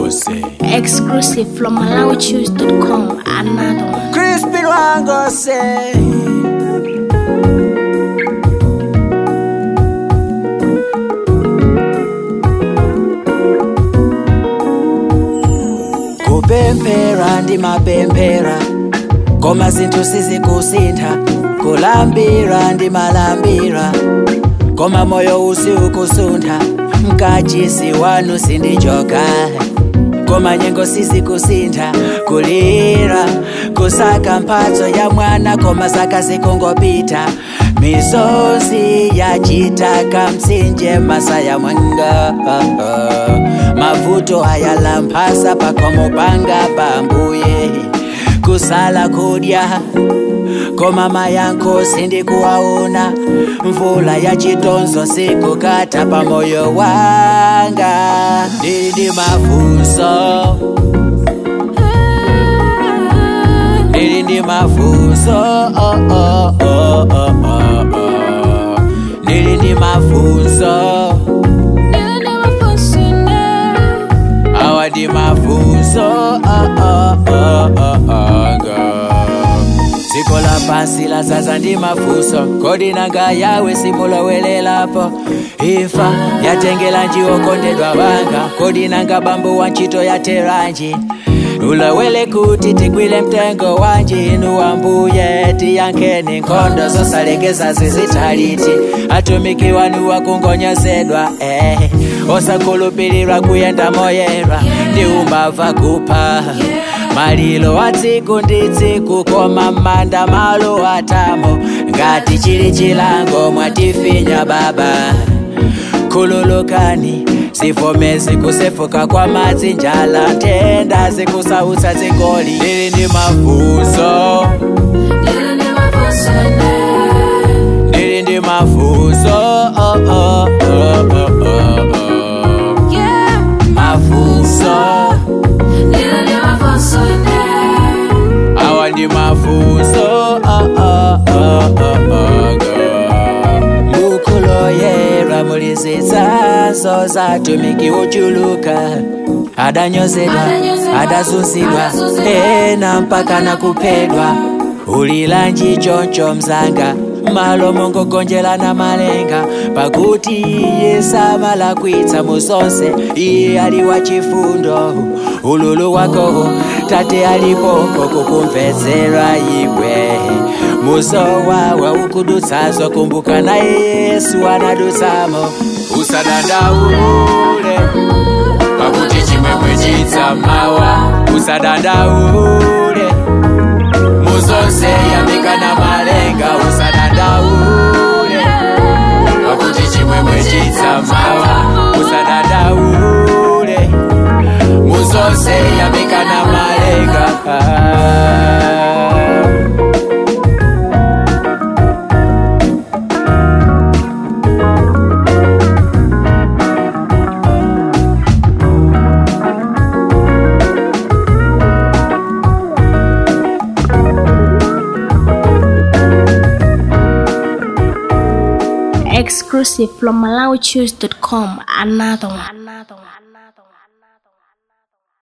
Wangose. Exclusive from MalawiChoose.com. Another one. Crispin Wangose. kupemphera ndimapemphera koma zinthu sizikusintha kulambira ndimalambira koma moyo usi ukusuntha mkachisi wanu sindichoka koma nyengo sizikusintha kulira kusaka mphatso ya mwana koma zaka zikungopita misozi yachitaka mtsinje masaya mwanga mavuto ayalamphasa pakhomo panga pambuye kusala kudya koma mayankho sindikuwaona mvula ya chitonzo sikukata pamoyo wanga ndili ndi mafunso ndili ndi mafunso oh, oh, oh, oh, oh, oh. ndili ndi mafunso awa ndi mafunso oh, oh, oh, oh, oh, girl. dziko lapansi lazaza ndi mafunso kodi nanga yawe simulowelelapo imfa yatengela njiwokondedwa wanga kodi nanga bambo wa ntchito yateranji ulowele kuti tigwile mtengo wanji inu wambuye tiyankheni nkhondo zosalekeza zizitaliti atumiki wanu wakungonyozedwa eh. osakhulupilirwa kuyenda moyera ndi umbava kupha malilo wa tsiku ndi tsiku koma m'manda malo atamo ngati chili chilango mwatifinya baba khululukani zivomezi kusefuka kwa madzi njala ntenda zikusautsa dzikoli lili ndi mafunso ndili ndi mafunso oh, oh, oh, oh, oh, oh. mafunso awa ndi mafunso oh, oh, oh, oh, oh, girl. mukuloyera muli zitsanzo zatumiki uchuluka adanyozedwa adazunzidwa ena mpaka nakuphedwa ulilanji choncho mzanga malo mongogonjelana malenga pakuti iye samalakwitsa muzonse iye ali wa chifundo ululu wako tate alipopo kukumvetsera iwe muzowawa ukudutsazo kumbuka na yesu anadutsamo usadandaule pakuti chimwemwe chidzamawa usadandaule muzonse yamikana malenga usadandaule pakuti chimwemwe chidzamawa usadandaule muzonse yamikana malenga Exclusive from MalawiChoose.com. Another one. Another one.